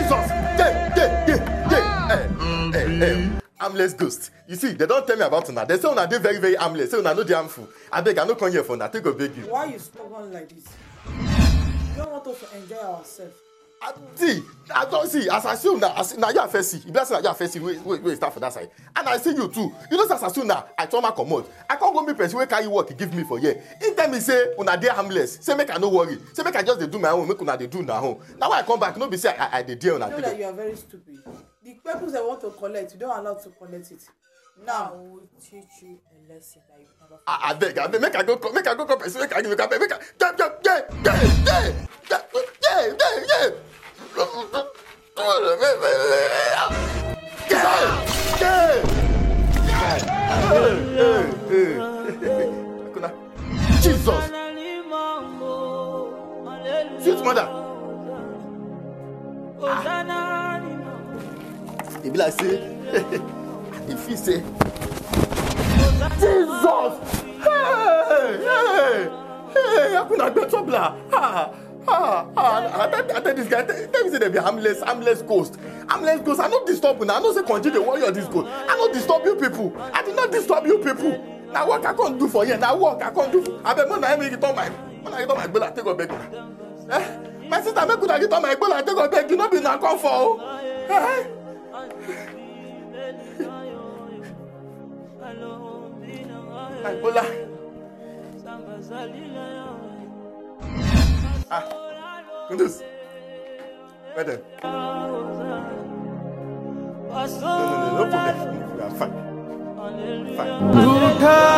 Jesus! Yeah, yeah, yeah, yeah. Hey, hey, hey. Harmless ghost. You see, they don't tell me about una. They say una dey very, very harmless. Say una no dey harmful. Abeg, I no come here for una. Take go beg you. Why you stubborn like this? You don't want us to enjoy ourselves. Ah, see i don see as i see una as na you i first see e be like say na you i first see wey wey wey start for that side and i see you too you know say as i see una i turn am comot i come go meet person wey carry work give me for here he tell me say una dey harmless say make i no worry say make i just dey do my own make una dey do una own na why i come back no be say i i dey dear una You know that you are very stupid. The purpose they want to collect, you don't allow to collect it. I Now, will teach you a lesson that you never Ah, abeg abeg make i go call make i go call person wey carry me abeg make i yeah yeah yeah yeah yeah yeah yeah yeah yeah yeah yeah jesus sweet mother e be like say e feel say jesus hey hey hey akuna gbẹtọbla ah ah ah i tell i tell this guy tell tell me say dem be harmless harmless ghost harmless ghost i no disturb una i know say konji dey warrior this ghost i no disturb you people i did not disturb you people na work i come do for here na work i come do abeg mo na him make you turn my mo na you turn my gbola take go beg una eh my sister make una you turn my gbola take go beg you no be una come for o eh my gbola ah kundus where dem no no no no problem we are fine fine. Buka